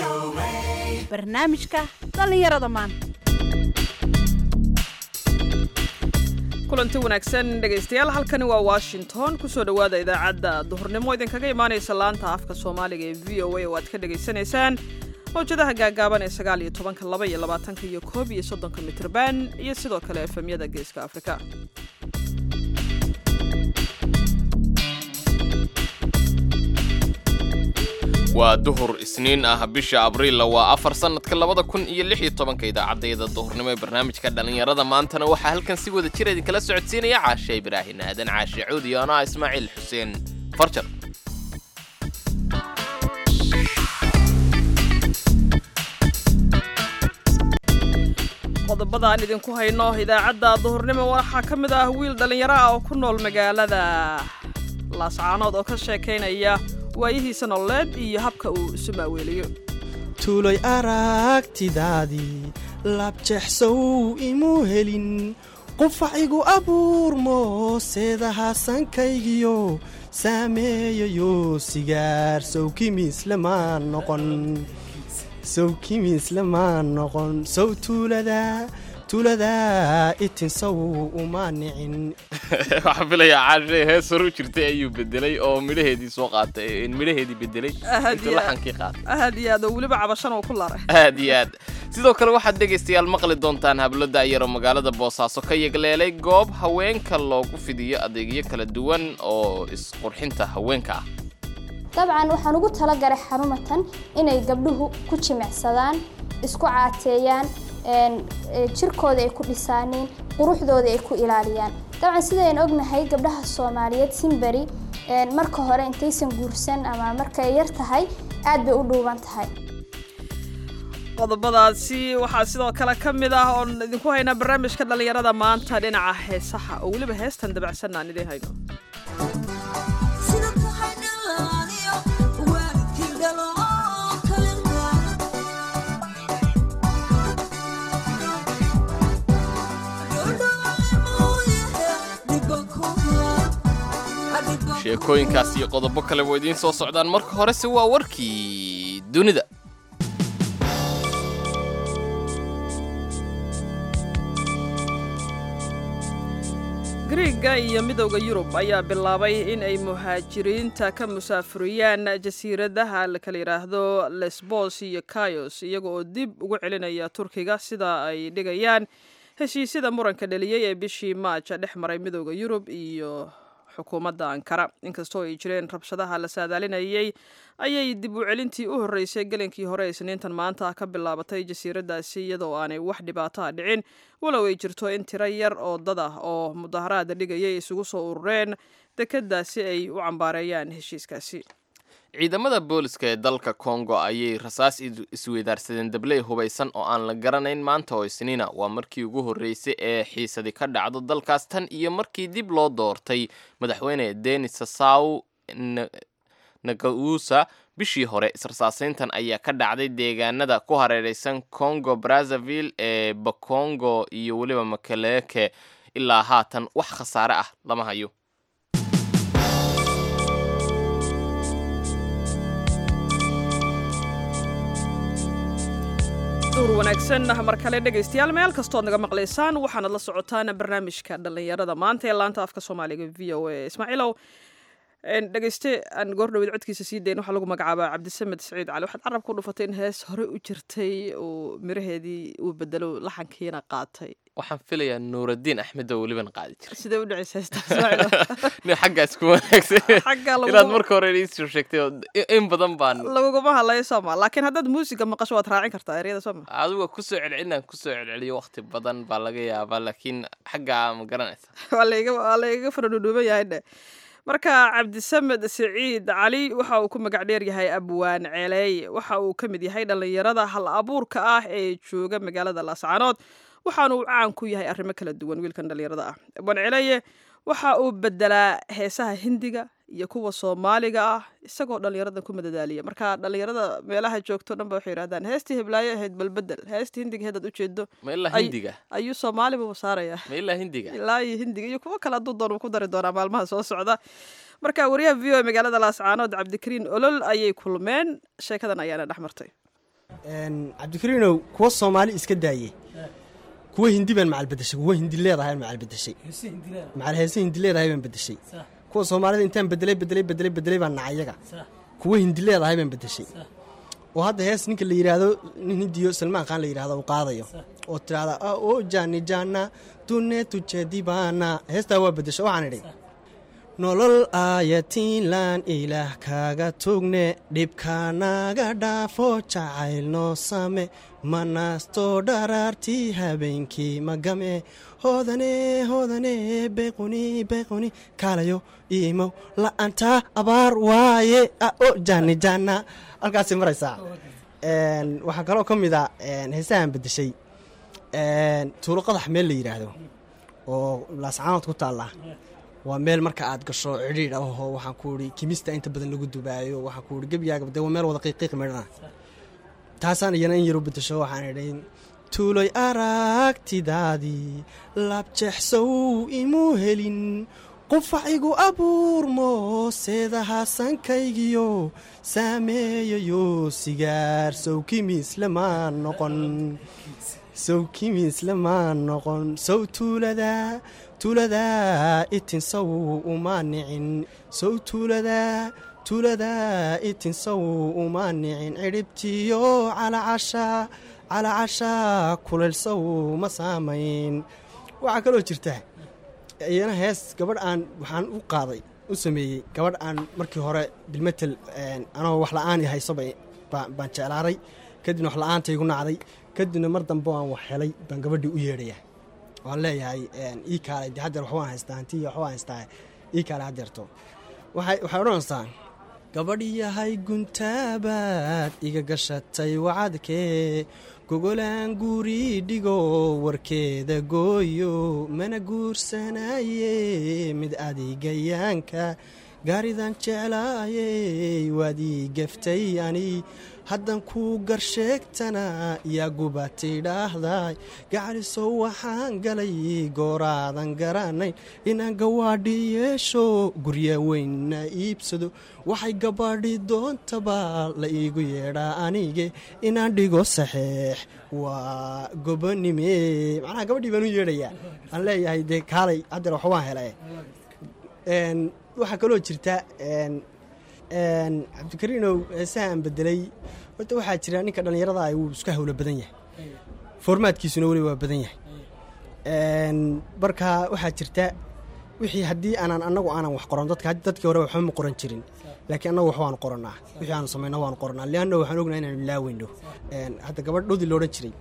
barnaamijka dhallinyarada maanta kulanti wanaagsan dhegaystayaal halkani waa washington kusoo dhowaada idaacadda duhurnimo idinkaga imaanaysa laanta afka soomaaliga ee v o a oo aad ka dhagaysanaysaan mawjadaha gaagaaban ee sagaal iyo tobanka laba iyo labaatanka iyo koob iyo soddonka mitrban iyo sidoo kale efemyada geeska afrika waa duhur isniin ah bisha abriilla waa afar sannadka labada kun iyo lix iyo tobanka idaacadayada duhurnimo ee barnaamijka dhallinyarada maantana waxaa halkan si wada jir idinkala socodsiinaya caashe ibraahin aadan caashe cuud iyo anaa ismaaciil xuseen farjar qodobada aan idinku hayno idaacadda duhurnimo waxaa ka mid ah wiil dhallinyaro ah oo ku nool magaalada laascaanood oo ka sheekaynaya waayihiisa nololeed iyo habka uu isu maaweeliyo tuulay aragtidaadii labjexsow imuu helin qufacigu abuurmo seedahaasankaygiyo saameeyayo sigaar sowkimiislamaan noqon sow kimiislamaan noqon sow tuulada tuuladaa itinsow uma nicin waxaan filayaa caashe hees hor u jirtay ayuu bedelay oo midhaheedii soo qaatay midhaheedii bedelay Ahad intuu iyo- laxankii qaatay aad iyo aad oo weliba cabashan uu ku laray aad iyo aad sidoo kale waxaad dhegaystayaal maqli doontaan hablo da'yar oo magaalada boosaaso ka yegleelay goob haweenka loogu fidiyo adeegyo kala duwan oo isqurxinta haweenka ah dabcan waxaan ugu talagalay xarumatan inay gabdhuhu ku jimicsadaan isku caateeyaan een, ee, jirkooda ay ku dhisaaniin quruxdooda ay ku ilaaliyaan dabcan sidayn ognahay gabdhaha soomaaliyeed simberi een, marka hore intaysan guursan ama markay yar tahay aad bay u dhuuban tahay qodobadaasi waxaa sidoo kale ka mid ah oon idinku haynaa barnaamijka dhallinyarada maanta dhinaca heesaha oo weliba heestan dabacsan aan idiin hayno sheekooyinkaas iyo qodobo kale waa idiin soo socdaan marka horese waa warkii dunida griiga iyo midowda yurub ayaa bilaabay in ay muhaajiriinta ka musaafuriyaan jasiiradaha la kala yidhaahdo lesbos iyo kayos iyaga oo dib ugu celinaya turkiga sida ay dhigayaan heshiisyada muranka dhaliyey ee bishii maaja dhex maray midowda yurub iyo xukuumadda ankara inkastoo ay jireen rabshadaha la saadaalinayay ayay dib u celintii u horreysay gelinkii hore isniintan maanta ka bilaabatay jasiiradaasi iyadoo aanay wax dhibaato ah dhicin walow ay jirto in tiro yar oo dad ah oo mudaharaada dhigayay isugu soo urureen dekeddaasi ay u cambaareeyaan heshiiskaasi ciidamada booliska ee dalka kongo ayay rasaas is- isweydaarsadeen dabley hubaysan oo aan la garanayn maanta oo isniina waa markii ugu horreysay ee xiisadi ka dhacdo dalkaas tan iyo markii dib loo doortay madaxweyne denis sasaw Na- nagausa bishii hore israsaaseyntan ayaa ka dhacday deegaanada ku hareereysan congo brazzaville ee bakongo iyo weliba makaleke ilaa haatan wax khasaare ah lama hayo duur wanaagsan mar kale dhegaystayaal meel kastood naga maqlaysaan waxaanad la socotaan barnaamijka dhallinyarada maanta ee laanta afka soomaaliga v o a ismaaciilow een, dhegayste aan goordhoweed codkiisa sii dayn waxaa lagu magacaabaa cabdisamed saciid cali waxaad carab ku dhufatay in hees hore u jirtay uu miraheedii uu bedelo laxankiina qaatay waxaan filayaa nuuraddiin axmed oo weliban qaadi jiray sidee u dhacaysa heestaa ismaaciilow nin xaggaas ku wanaagsan xagga inaad lagu marka hore iisoo sheegtay oo i- in badan baan laguguma hadlayo sooma laakiin haddaad muusiga maqasho waad raacin kartaa eryada sooma adiga kusoo celcelinaan kusoo celceliyo waqti badan baa laga yaabaa laakiin xaggaa ma garanaysa waa laiga waa laiga faradhudhuuban yahay dhe marka cabdisamed saciid cali waxa uu ku magac dheer yahay abwaan ceeleey waxa uu ka mid yahay dhallinyarada hal abuurka ah ee jooga magaalada laascaanood waxaanu uu caan ku yahay arrimo kala duwan wiilkan dhallinyarada ah abwaan ceeleeye waxa uu bedelaa heesaha hindiga iyo kuwa soomaaliga ah isagoo dhallinyarada ku madadaaliya marka dhallinyarada meelaha joogto dhan ba waxay yidhahdaan heestii hiblaayo ahayd balbedel heestii hindiga heedaad ujeedo ma ilaa Ay- hindiga ayuu soomaaliba u saaraya ma ilaa hindiga ilaa iyo hindiga iyo kuwo kale hadduu doon uu ku dari doonaa maalmaha soo socda marka wariyaha v o e magaalada laascaanood cabdikariin olol ayay kulmeen sheekadan ayaana dhex martay Een, cabdikariinow kuwa soomaali iska daaye kuwa hindi baan macal bedeshay kuwa hindi leedahay macal bedeshay macal heese hindi leedahay baan bedeshay kuwa soomaalida intaan bedelay bedelay bedelay bedelay baan nacay iyaga kuwa hindi leedahay baan bedeshay oo hadda hees ninka la yidhaahdo nin hindiyo salmaan khan la yidhahdo uu qaadayo oo tidhahda "Ah, oo jaani jaana dune tujedibaana heestaa waa bedesho waxaan idhi nolol aayatiinlaan ilaah kaaga tugne dhibkaanaga dhaafo jacayl noo same manaasto dharaartii habeenkii magame hoodane hoodane bequni bequni kaalayo iimow la'anta abaar waaye ah, o jaani jaana halkaasay maraysaa Een, waxaa kaloo ka mid a een, heesahan bedeshay een, tuulo qadax meel la yidhaahdo oo laascaanood ku taalla waa meel marka aad gasho cidhiidh ahoo waxaan ku idhi kimista inta badan lagu dubaayo waxaan ku idhi gebyaaga dee waa meel wada qiiqiiq midhana taasaan iyana in yar u bedesho waxaan idhi tuuloy aragtidaadii labjeexsow imuu helin qufacigu abuurmo seedaha sankaygiyo saameeyayo sigaar sow kimis lamaan noqon sow kimis lamaan noqon sow tuulada tuulada itin sow uma nicin sow tuulada tuulada itin sow uma nicin cidhibtiyo calacasha calacasha kuleel sow ma saamayn waxaa kaloo jirta iyana hees gabadh aan waxaan u qaaday u sameeyey gabadh aan markii hore bilmetel anoo wax la-aan hayso bay- baa- baan jeclaaday kadibna wax la-aanta igu nacday kadibna mar dambe aan wax helay baan gabadhii u yeedhaya waan leeyahay ii kaalay de haddeer waxbaan haystaa hantiya waxbaan haystaa ii kaalay haddeerto waxay waxay odhanaysaa gabadh yahay guntaabaad iga gashatay wacadkee gogolaan guri dhigo warkeeda gooyo mana guursanaye mid adigayaanka gaaridan jeclaayey waad ii gaftay ani haddan kuu garsheegtana yaa gubatay dhaahday gacalisow waxaan galay gooraadan garanayn inaan gawaadhi yeesho gurya weynna iibsado waxay gabadhi doontaba la iigu yeedhaa anige inaan dhigo saxeex waa gobonime macnaha gabadhii baan u yeedhayaa aan leeyahay dee kaalay haddeer wax waan hele Een, waxaa kaloo jirta een, een, cabdikariinow heesaha aan bedelay horta waxaa jira ninka dhallinyarada ah wuu iska hawlo badan yahay formaadkiisuna weli waa badan yahay Een, marka waxaa jirta wixii haddii aanan annagu aanan wax qoran dadka dadkii hore waxba ma qoran jirin laakiin annagu wax waan qoranaa wixii aan samayno waan qoranaa leanna waxaan ognahay inaan ilaaweyno Een, hadda gabadh dhudi loodhan jiray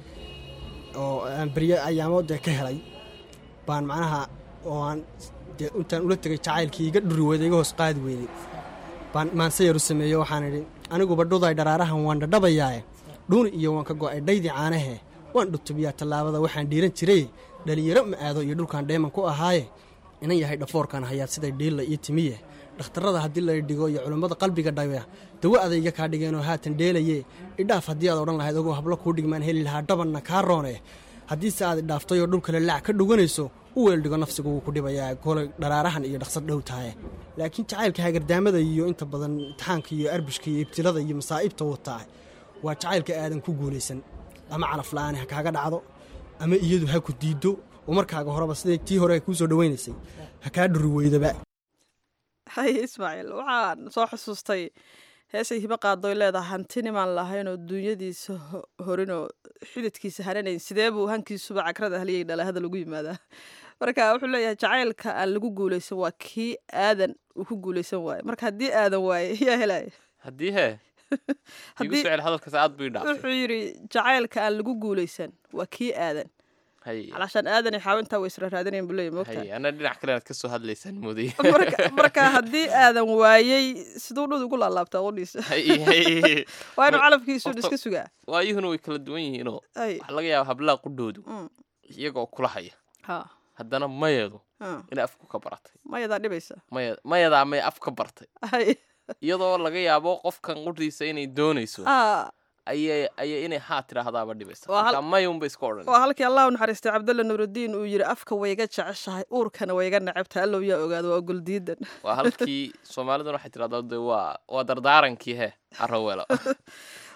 oo aan beryo ayaamo dee ka helay baan macnaha oo aan dee intaan ula tegay jacaylkii iga dhuri weyday iga hoos qaadi weyday baan maansayar u sameeyo waxaan idhi aniguba dhuday dharaarahan waan dhadhabayaae dhuuni iyo waan ka go'ay dhaydii caanahe waan dhutubiyaa tallaabada waxaan dhiiran jiray dhalinyaro ma aado iyo dhulkaan dheeman ku ahaaye inan yahay dhafoorkan hayaad siday dhiilla iyo timiye dhakhtarrada haddii la dhigo iyo culummada qalbiga dhaya dawo adayga kaa dhigeenoo haatan dheelaye idhaaf haddii aad odhan lahayd ogoo hablo kuu dhigmaan heli lahaa dhabanna kaa roone haddiise aad idhaaftay oo dhul kale laac ka dhuganayso u weeldhigo nafsigu wuu ku dhibayaa kolay dharaarahan iyo dhaqsad dhow tahay laakiin jacaylka hagardaamada iyo inta badan imtixaanka iyo arbishka iyo ibtilada iyo masaa'ibta wataa waa jacaylka aadan ku guulaysan ama calaf la'aani ha kaaga dhacdo ama iyadu ha ku diiddo oo markaaga horeba siday tii hore kuu soo dhawaynaysay ha kaa dhuri weydaba haye ismaaciil waxaan soo xusuustay heesay hibo qaadoy leedahay hanti nimaan lahayn oo duunyadiisa ho- horin oo xididkiisa hananayn sidee buu hankiisuba cagrada haliyay dhala hadal ugu yimaadaa marka wuxuu leeyahay jacaylka aan lagu guulaysan waa kii aadan uu ku guulaysan waaye marka haddii aadan waaye yaa helaya haddii hee igu Haddii- socel hadalkaas aad buu i dhaafay wuxuu yidhi jacaylka aan lagu guulaysan waa kii aadan hay calaashaan aadan iyo xaawintaa way isra raadinayan buu leeyahy moogtaa hay ana dhinac kale inaad ka soo hadlaysaan moodaya marka marka haddii aadan waayey siduu dhud ugu laalaabtaa qudhiisa hay hay waa inuu Wa- calafkiisu horta- iska sugaa waayuhuna way kala duwan yihiinoo ay waxaa laga yaaba hablaha qudhoodu Mm. iyagoo kula haya ha haddana mayeedu ha inay afku ka baratay mayadaa dhibaysa maya mayadaa may af ka bartay ay iyadoo laga yaabo qofkan qudhiisa inay doonayso ah ayay ayay inay haa tidhaahdaaba dhibaysa Waa hal- marka mayunba iska odhan waa halkii allah u naxariistay cabdalla nuurudiin uu yidhi afka wayga jeceshahay uurkana wayga necabtahay allow yaa ogaado waa guldiidan waa halkii soomaaliduna waxay tidhahdaa de waa waa dardaarankii he arawelo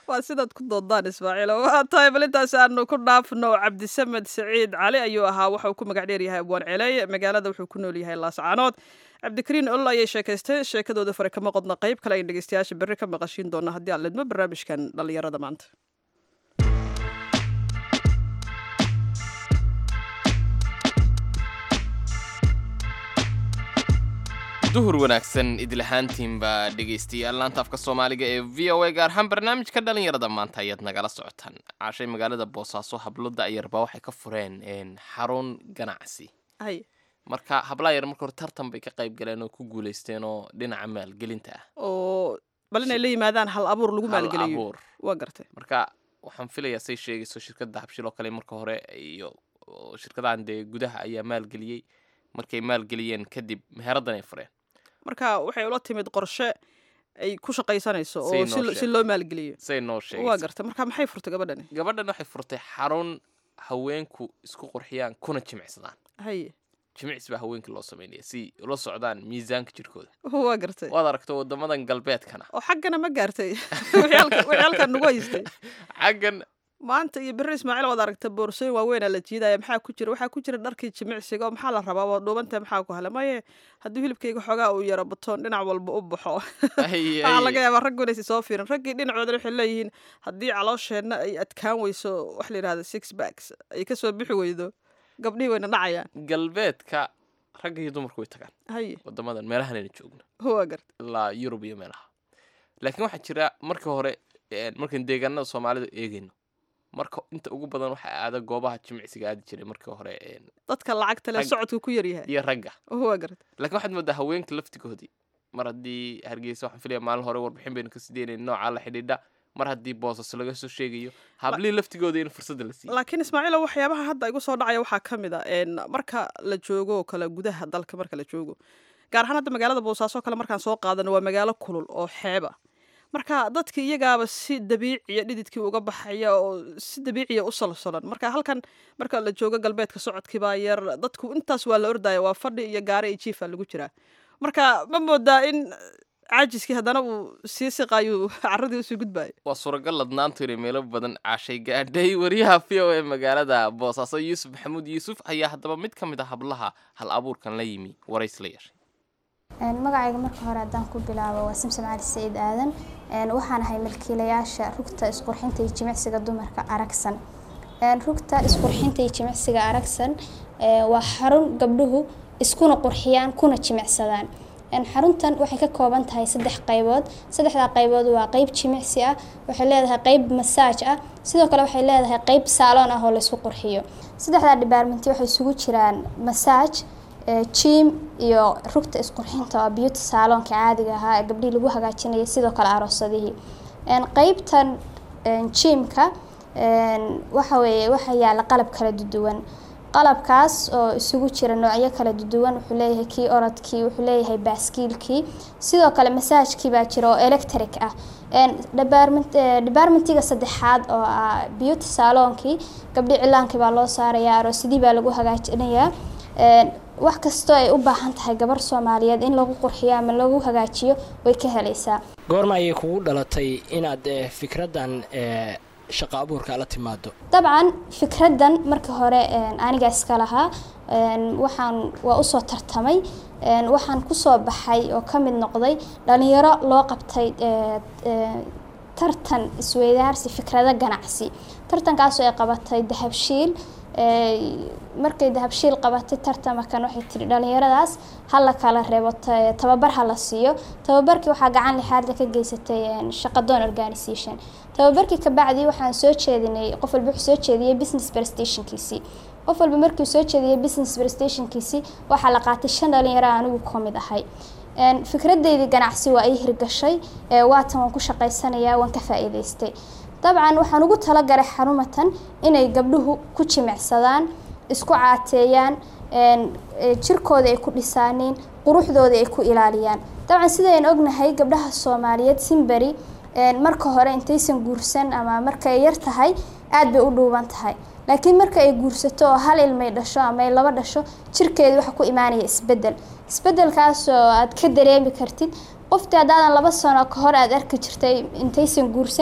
waa sidaad ku doodaan ismaaciil waa tahay bal intaas aanu ku dhaafno cabdisamed saciid cali ayuu ahaa waxa uu ku magac dheer yahay abwaan celey magaalada wuxuu ku nool yahay laascaanood cabdikariin ol ayay sheekaysteen sheekadooda fare kama qodna qayb kale ayn dhegeystayaasha berri ka maqashiin doona haddii aan lidmo barnaamijkan dhallinyarada maanta duhur wanaagsan idlahaantiinbaa dhegaystayaal laanta afka soomaaliga ee v o a gaar ahaan barnaamijka dhalinyarada maanta ayaad nagala socotaan caashay magaalada boosaaso habloda ayarbaa waxay ka fureen xarun ganacsi hay marka hablaa yar marka hore tartan bay ka qayb galeen oo ku guulaysteen oo dhinaca maalgelinta ah oo bal inay la yimaadaan hal abuur lagu Hal maalgeliyo abuur. waa gartay marka waxaan filayaa say sheegayso shirkadda habshil oo kale marka hore iyo oo shirkadahan dee gudaha ayaa maalgeliyey markay maalgeliyeen kadib meheraddan ay fureen marka waxay ula timid qorshe ay ku shaqaysanayso Say oo noo si lo- si sheeg. loo maalgeliyo say noo waa sheegayso gartay marka maxay furtay gabadhani gabadhan waxay furtay xarun haweenku isku qurxiyaan kuna jimicsadaan haye jimicsi baa haweenkii loo samaynaya si ula socdaan miisaanka jirkooda waa gartay waad aragto wadamadan galbeedkana oo xaggana ma gaartay wixii halka- wixii halkan nagu haystay xaggan maanta iyo berri ismaaciil waad aragta boorsooyin waaweynaa la jiidaya maxaa ku jira waxaa ku jira dharkii jimicsiga oo maxaa la rabaa waa dhuubantay maxaa ku helay maye haddii hilibkayga xoogaa uu yaro batoon dhinac walba u baxo ay waxaa laga ay yaabaa raggu inaysi soo fiirin raggii dhinacoodana waxay leeyihiin haddii caloosheenna ay adkaan weyso wax la yidhahda six backs ay ka soo bixi weydo gabdhihii wayna dhacayaan galbeedka ragga iyo dumarku way tagaan haye wadamadan meelahanayna joogno waa garta ilaa yurub iyo meelaha laakiin waxaa jira marka hore een, markaan deegaanada soomaalida eegayno marka inta ugu badan waxaa aada goobaha jimicsiga aadi jiray marka hore een, dadka lacagta le Rag- socodku ku yaryahay iyo ragga waa garta laakiin waxaad moodaa haweenka laftigoodii mar haddii hargeysa waxaan filaya maalin hore warbixin baynu ka sideynayna noocaa la xidhiidha mar haddii boosas laga soo sheegayo hablihii laftigooda in fursadda la siiyo laakiin ismaaciilo waxyaabaha hadda igu soo dhacaya waxaa ka mid a een, marka la joogo oo kale gudaha dalka marka la joogo gaar ahaan hadda magaalada boosaaso kale markaan soo qaadano waa magaalo kulul oo xeeba marka dadki iyagaaba si dabiiciya dhididkii uga baxaya oo si dabiiciya u salsolan marka halkan marka la joogo galbeedka socodkiibaa yar dadku intaas waa la ordaya waa fadhi iyo gaare iyo jiifa lagu jiraa marka ma moodaa in caajiskii haddana uu sii siqayo caradii usii gudbayo waa suuragal ladnaantu inay meelo badan caashay gaadhay wariyaha v o e magaalada boosaaso yuusuf maxamuud yuusuf ayaa haddaba mid ka mid a hablaha hal abuurkan la yimi warays la yeeshay Een, magacayga marka hore haddaan ku bilaabo waa simsim cali saciid aadan Een, waxaan ahay milkiilayaasha rugta isqurxinta iyo jimicsiga dumarka aragsan Een, rugta isqurxinta iyo jimicsiga aragsan ee, waa xarun gabdhuhu iskuna qurxiyaan kuna jimicsadaan Een, xaruntan waxay ka kooban tahay saddex qaybood saddexdaa qaybood waa qayb jimicsi ah waxay leedahay qayb masaaj ah sidoo kale waxay leedahay qayb saaloon ah oo laysku qurxiyo saddexdaa departmenti waxay isugu jiraan masaaj ee, gym iyo rugta isqurxinta oo beauty salonka caadiga ahaa ee gabdhihii lagu hagaajinayay sidoo kale aroosadihii Een, qaybtan een, gymka een, waxa weeye waxaa yaala qalab kala duwan qalabkaas oo isugu jira noocyo kala duwan wuxuu leeyahay kii orodkii wuxuu leeyahay baaskiilkii sidoo kale masaajkii baa jira oo electric ah Een, department- ee, departmentiga saddexaad oo ah beauty salonkii gabdhi cilaankii baa loo saarayaa aroosadii baa lagu hagaajinayaa Een, wax kastoo ay u baahan tahay gabar soomaaliyeed in lagu qurxiyo ama lagu hagaajiyo way ka helaysaa goorma ayay kugu dhalatay inaad eh, fikraddan eh, shaqo abuurka la timaado dabcan fikraddan marka hore een, aniga iska lahaa een, waxaan waa usoo tartamay een, waxaan kusoo baxay oo ka mid noqday dhalinyaro loo qabtay ee, ee, tartan isweydaarsi fikrado ganacsi tartankaasoo ay qabatay dahabshiil ee, markay dahabshiil qabatay tartamakan waxay tiri dhalinyaradaas ha la kala reebo ta- tababar ha la siiyo tababarkii waxaa gacan lixaadle ka geysatay een, shaqadoon organisation tababarkii ka bacdi waxaan soo jeedinay qof walba wuxuu soo jeediyey business prestationkiisii qof walba markii uu soo jeediyey business prestationkiisii waxaa la qaatay shan dhalinyaro aan anigu ka mid ahay Een, fikradeydii ganacsi waa ii hirgashay ee, waatan waan ku shaqaysanayaa waan ka faa'iidaystay dabcan waxaan ugu talagalay xarumatan inay gabdhuhu ku jimicsadaan isku caateeyaan een, ee, jirkooda ay ku dhisaaniin quruxdooda ay ku ilaaliyaan dabcan sidaynu ognahay gabdhaha soomaaliyeed simberi een, marka hore intaysan guursan ama marka ay yar tahay aad bay u dhuuban tahay laakiin marka ay guursato oo hal ilmay dhasho ama ay laba dhasho jirkeeda waxa ku imaanaya isbedel isbedelkaas oo aad ka dareemi kartid qoftii haddaadan laba sano ka hor aad arki jirtay intaysan guursan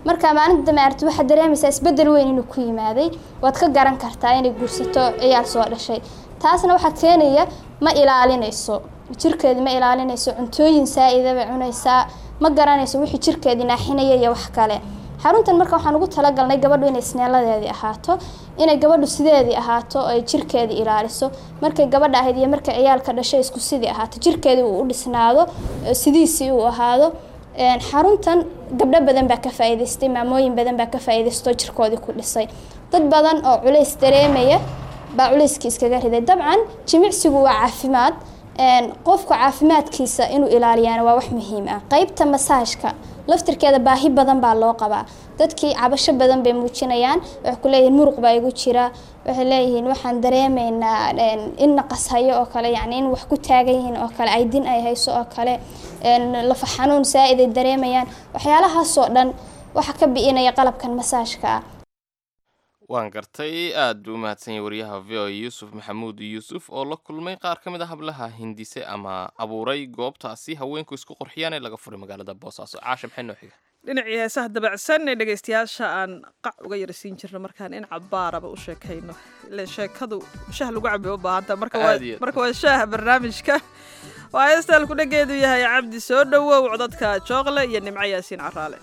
marka maalinta dambe aragtid waxaad dareemaysaa isbedel weyn inuu ku yimaaday waad ka garan kartaa inay guursato ciyaal soo dhashay taasna waxaa keenaya ma ilaalinayso jirkeedi ma ilaalinayso cuntooyin saa-ida bay cunaysaa ma garanayso wixii jirkeedii naaxinaya iyo wax kale xaruntan marka waxaan ugu talagalnay gabadhu inay isneeladeedii ahaato inay gabadhu sideedii ahaato oo ay jirkeedii ilaaliso markay gabadha ahayd iyo markay ciyaalka dhashay isku sidii ahaato jirkeedii uu u dhisnaado sidiisii uu ahaado xaruntan gabdho badan baa ka faa-iidaystay maamooyin badan baa ka faa-iidaysto jirkoodii ku dhisay dad badan oo culays dareemaya baa culayskii iskaga riday dabcan jimicsigu waa caafimaad qofka caafimaadkiisa inuu ilaaliyaana waa wax muhiim ah qeybta masaajka laftirkeeda baahi badan baa loo qabaa dadkii cabasho badan bay muujinayaan waxay ku leeyihiin muruq baa igu jira waxay leeyihiin waxaan dareemaynaa in naqas hayo oo kale yacni in wax ku taagan yihiin oo kale aydin ay hayso oo kale lafa xanuun saa-id ay dareemayaan waxyaalahaasoo dhan waxaa ka bi'inaya qalabkan masaajka ah waan gartay aad buu u mahadsan yahay wariyaha v o yuusuf maxamuud yuusuf oo la kulmay qaar ka mid a hablaha hindise ama abuuray goobtaasi haweenku isku qorxiyaan ee laga furay magaalada boosaaso caasha maxay noo xiga dhinacii heesaha dabacsan ee dhegaystayaasha aan qac uga yarsiin jirno markaan in cabaaraba u sheekayno ile sheekadu shah lagu cabi u baahanta marka waa Aad iyo aad. marka waa shaaha barnaamijka waa heestaan kudhageedu yahay cabdi soo dhowow codadka jooqle iyo nimco yaasiin caraale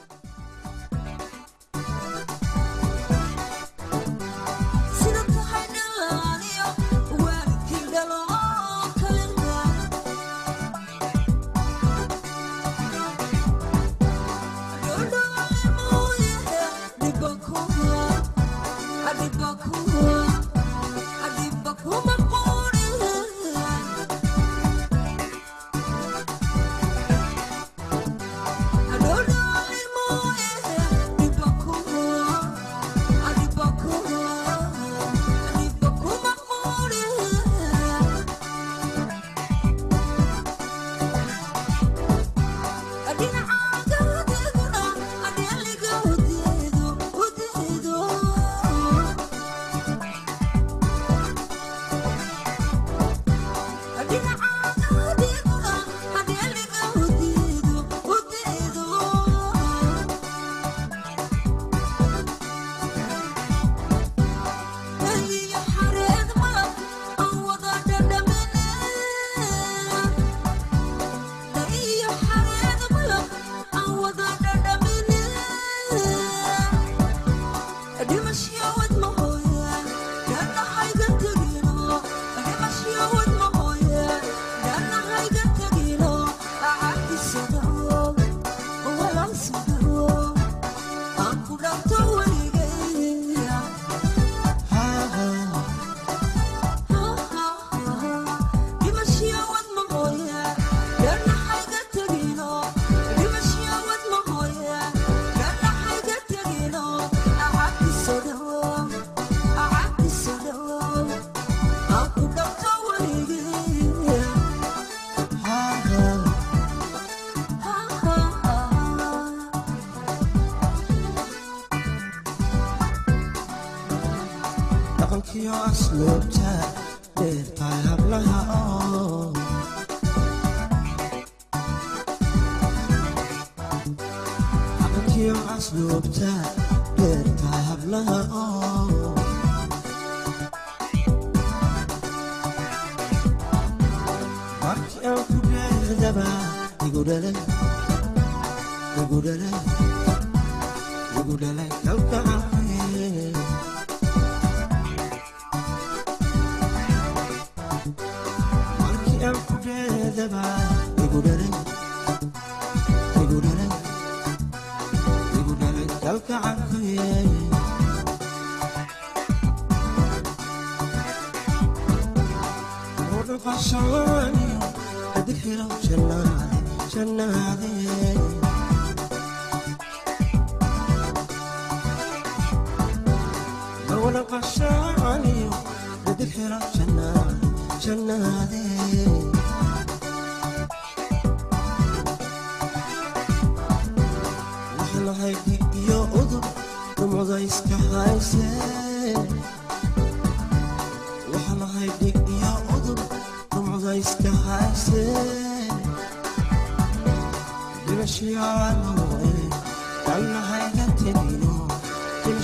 dhaqankiyo asluubta dheertahay hablaha oo dhaqankiyo asluubta dheertahay hablaha oo markii aan ku dheerdaba igu dhalay igu dhalay igu dhalay kalgacay markii aan ku dheerdaba igu dhalay igu dhalay igu dhalay kalgacay udhaqashalaaniyo adixiro jannaade jannaade udhaqashalaaniyo adixiro jannaade jannaade waxlahay dig iyo udur dhumuda iska haysee waxlahay dhig iyo udur dhumuda iska haysee dhibashiyaanuwe dallahayga teg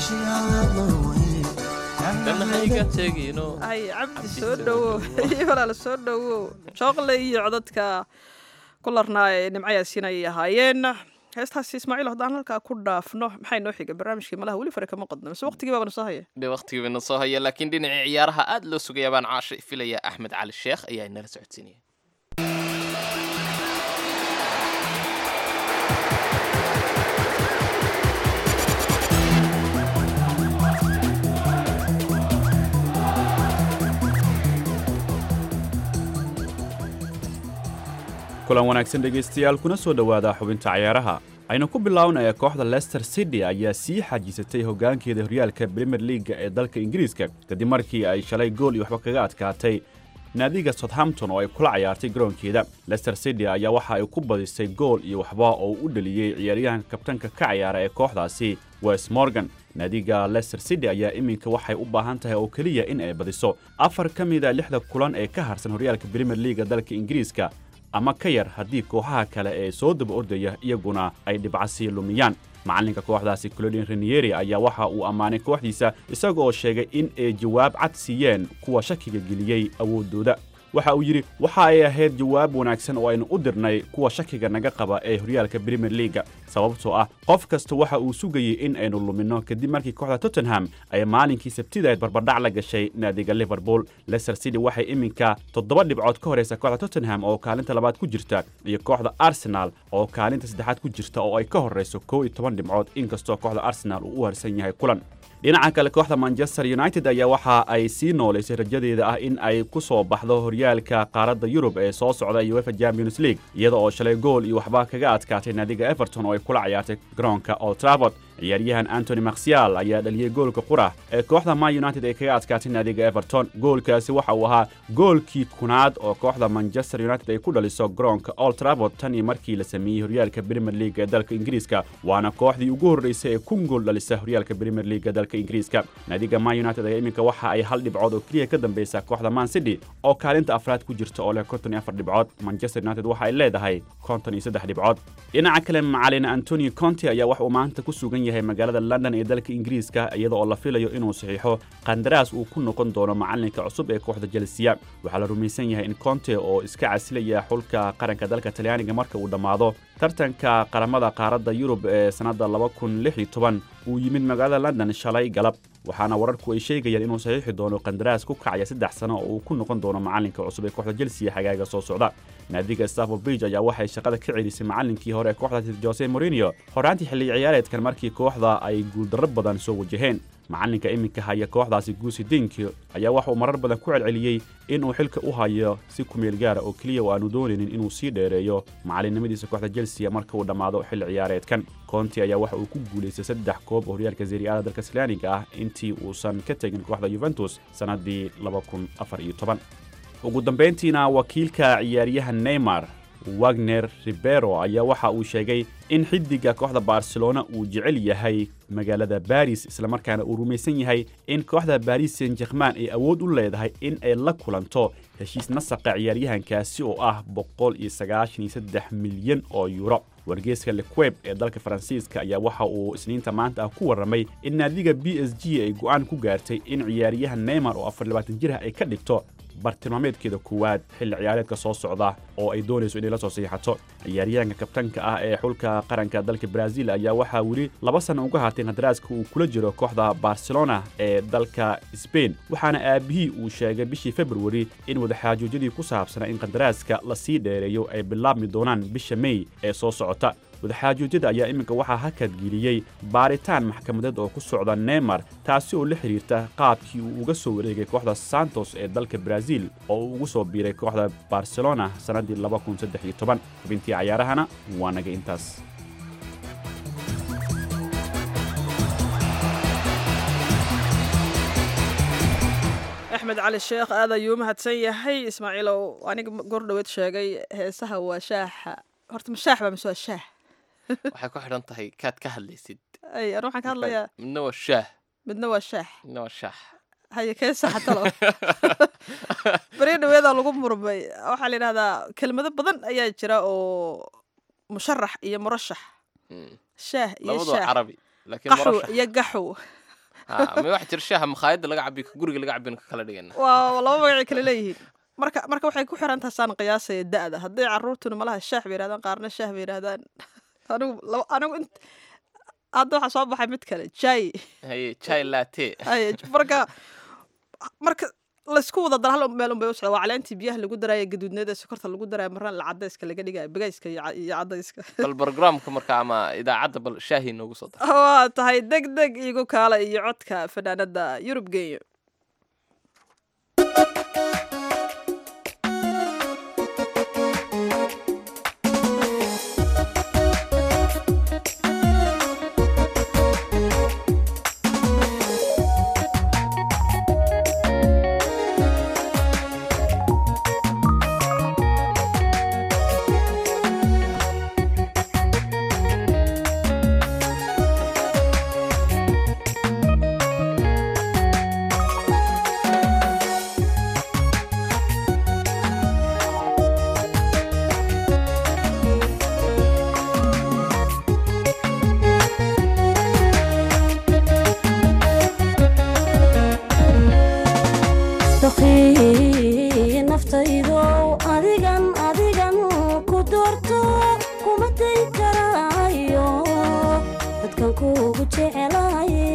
meeshaada wey dhanahayga tegino ay cabdi soo dhowow iyo walaal soo dhowow jooqle iyo codadka ku larnaa ee nimco yaasiin ayay ahaayeen heestaasi ismaaciil haddaan halkaa ku dhaafno maxay noo xiga barnaamijkii malaha weli fare kama qodno mise waqtigii baabana soo haya dhe waqtigii bayna soo haya laakiin dhinacii ciyaaraha aad loo sugaya baan caasha filaya axmed cali sheekh ayaa inala socodsiinaya kulan wanaagsan dhegaystayaal kuna soo dhowaada xubinta cayaaraha aynu ku bilownaya kooxda leicester city ayaa sii xajisatay hoggaankeeda horyaalka premier leaga ee dalka ingiriiska kadib markii ay shalay gool iyo waxba kaga adkaatay naadiga southampton oo ay kula cayaartay garoonkeeda leicester city ayaa waxa ay ku badisay gool iyo waxba oo u dhaliyey ciyaaryahanka kabtanka ka cayaara ee kooxdaasi wes morgan naadiga leicester city ayaa iminka waxay u baahan tahay oo keliya in ay badiso afar ka mida lixda kulan ee ka harsan horyaalka premier leaga dalka ingiriiska ama ka yar haddii kooxaha kale ee soo daba ordaya iyaguna ay dhibcasii lumiyaan macalinka kooxdaasi clodin renieri ayaa waxa uu ammaanay kooxdiisa isaga oo sheegay in ay jawaab cad siiyeen kuwa shakiga geliyey awooddooda waxa uu yidhi waxa ay ahayd jawaab wanaagsan oo aynu u dirnay kuwa shakiga naga qaba ee horyaalka premier leaga sababtoo ah qof kasta waxa uu sugayey in aynu luminno kadib markii kooxda tottenham ay maalinkii sabtidaed barbardhac la gashay naadiga liverpool leicester city waxay iminka toddoba dhibcood ka horaysa kooxda tottenham oo kaalinta labaad ku jirta iyo kooxda arsenal oo kaalinta saddexaad ku jirta oo ay ka horrayso kow iyo toban dhibcood inkastoo kooxda arsenal uu u harsan yahay kulan dhinaca kale kooxda manchester united ayaa waxa ay sii noolaysay rajadeeda ah in ay ku soo baxdo horyaalka qaaradda yurub ee soo socda uefa champions league iyada oo shalay gool iyo waxba kaga adkaatay naadiga everton oo ay kula cayaartay garoonka old trafford ciyaaryahan antony maksial ayaa dhaliyey goolka qura ee kooxda man united ay kaga adkaatay naadiga everton goolkaasi waxa uu ahaa goolkii kunaad oo kooxda manchester united ay ku dhaliso garoonka old trafford tan iyo markii la sameeyey horyaalka premier league ee dalka ingiriiska waana kooxdii ugu horreysay ee kun gool dhalisa horyaalka premier league ee dalka ingiriiska naadiga man united ayaa iminka waxa ay hal dhibcood oo keliya ka dambeysa kooxda man city oo kaalinta afraad ku jirta oo leh konton iyo afar dhibcood manchester united waxa ay leedahay konton iyo saddex dhibcood dhinaca kale macalin antonio conte ayaa wax uu maanta ku sugan yahay magaalada london ee dalka ingiriiska iyada oo la filayo inuu saxiixo qandaraas uu ku noqon doono macalinka cusub ee kooxda jelsiya waxaa la rumaysan yahay in conte oo iska casilaya xulka qaranka dalka talyaaniga marka uu dhammaado tartanka qaramada qaaradda yurub ee sannadda uu yimid magaalada london shalay galab waxaana wararku ay sheegayaan inuu saxiixi doono qandaraas ku kacaya saddex sano oo uu ku noqon doono macalinka cusub ee kooxda jelsiya xagaaga soo socda naadiga stafford bridge ayaa waxay shaqada ka celisay macalinkii hore ee kooxdaasi jose morinio horaantii xilli ciyaareedkan markii kooxda ay guuldarro badan soo wajaheen macalinka iminka haya kooxdaasi guusi dinki ayaa waxauu marar badan ku celceliyey inuu xilka u hayo si kumeel gaara oo keliya oo aanu doonaynin inuu sii dheereeyo macalinimadiisa kooxda jelsiya marka uu dhammaado xilli ciyaareedkan konti ayaa waxa uu ku guulaystay saddex koob oo horyaalka seriaada dalka talyaaniga ah intii uusan ka tegin kooxda yuventus sannaddii ugu dambayntiina wakiilka ciyaaryahan neymar wagner ribero ayaa waxa uu sheegay in xiddiga kooxda barcelona uu jecel yahay magaalada baris islamarkaana uu rumaysan yahay in kooxda baris saint german ay awood u leedahay in ay la kulanto heshiis nasaqa ciyaaryahankaasi oo ah milyan oo yuuro wargeeska lequeb ee dalka faransiiska ayaa waxa uu isniinta maanta ah ku warramay in naadiga b s g ay go'aan ku gaartay in ciyaaryahan neymar oo jir ah ay ka dhigto bartilmaameedkeeda koowaad xilli ciyaareedka soo socda oo ay doonayso inay la soo saxiixato ciyaaryahanka kabtanka ah ee xulka qaranka dalka brazil ayaa waxaa weli laba sanno uga haatay qadaraaska uu kula jiro kooxda barcelona ee dalka sbain waxaana aabihii uu sheegay bishii februari in wadaxaajoojyadii ku saabsanaa in qadaraaska lasii dheereeyo ay bilaabmi doonaan bisha mey ee soo socota wadaxaajoojyada ayaa iminka waxaa hakadgeliyey baaritaan maxkamadeed oo ku socda neymar taasi oo la xidhiirta qaabkii uu uga soo wareegay kooxda santos ee dalka brazil oo uu ugu soo biiray kooxda barcelona sannaddii xubintii cayaarahana waa naga intaas axmed cali sheekh aad ayuu u mahadsan yahay ismaaciilow aniga goor dhoweed sheegay heesaha waa shaaxa horta ma shaax baa mise waa shaah waxay ku xidhan tahay kaad ka hadlaysid ay anu waxaan ka hadlayaa midna waa shaah midna waa shaax midna waa shaax haye kee saxatalo beri dhaweedaa lagu murmay waxaa la yidhahdaa kelmado badan ayaa jira oo musharax iyo murashax shaah iyo labadoo shaah carabi laakiin qaxw murashax iyo gaxw Ha, ma wax jir shaaha makhaayadda laga cabiyo ka guriga laga cabiyona ka kala dhigana waa laba magacay kale leeyihiin marka marka waxay ku xiran tahay saan qiyaasaya da'da hadday caruurtuna malaha shaah bay yidhahdaan qaarna shaah bay yidhahdaan anigu laba anigu int hadda waxaa soo baxay mid kale jay haye chai latte Ay, marka marka laysku wada dara hal meel unbay u socda waa caleentii biyaha lagu daraayo gaduudneeda sokorta lagu daraayo marna la cadayska laga dhigayo bagayska iyo ca- iyo cadayska bal barogramka marka ama idaacadda bal shaahi noogu soo dar waa tahay deg deg igu kaala iyo codka fanaanada yurub geeyo doqii naftaydow adigan adigan ku doorto kuma day karaayo dadkan kuugu jecelaye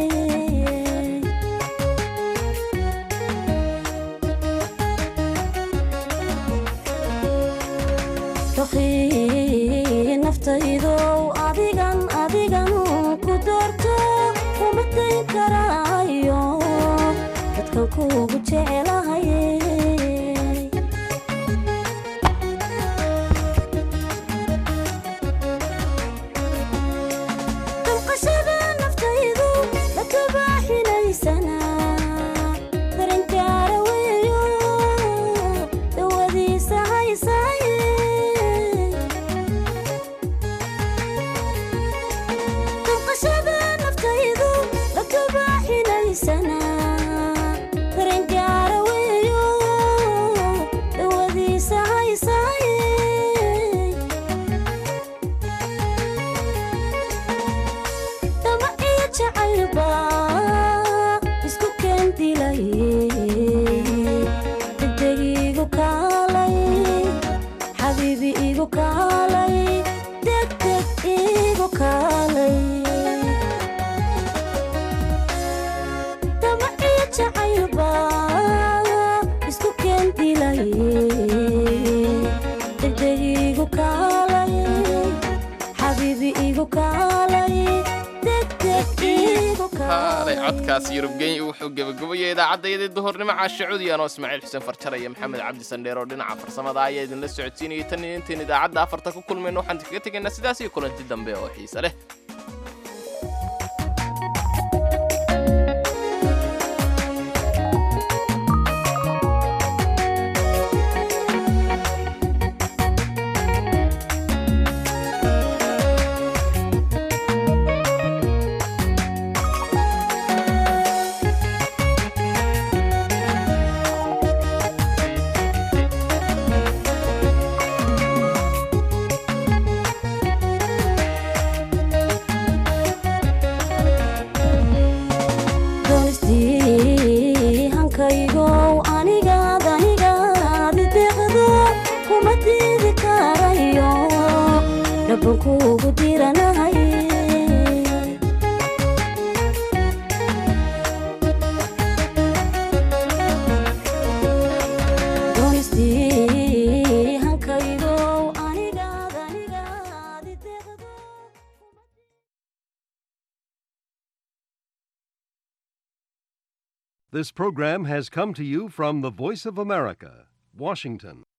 doqii naftaydow adigan adigan ku doorto kuma day karaayo dadkan kuugu jecelahaye damqashada naftaydu la kabaaxinaysana daranjaara weeyo dawadiisa haysaaye damqashada naftaydu la kabaaxinaysana daranjaara weeyo dawadiisa haysaaye dama iyo jacaylba isku keendilay degdeg igu kaalay xabiibi igu kaalay degdeg igu kaalay dama iyo jacaylba isku keendilay degdeg igu kaalay xabiibi igu kaalay degdeg igu kaalay kaalay codkaas yurub genya wuxuu gebagabayay idaacaddayadii duhurnimo caasha cudi anoo ismaaciil xuseen farjar iyo maxamed cabdi sandheer oo dhinaca farsamada ayaa idinla socodsiinayay tan iyo intayn idaacadda afarta ku kulmayno waxaan kaga tegaynaa sidaas iyo kulanti dambe oo xiise leh doonistii hankaygow anigaad anigaad ideeqdo kuma diidi karayo dhaban kuugu diranahay doonistii hankaygow anigaad anigaad ideeqdo This program has come to you from the Voice of America, Washington.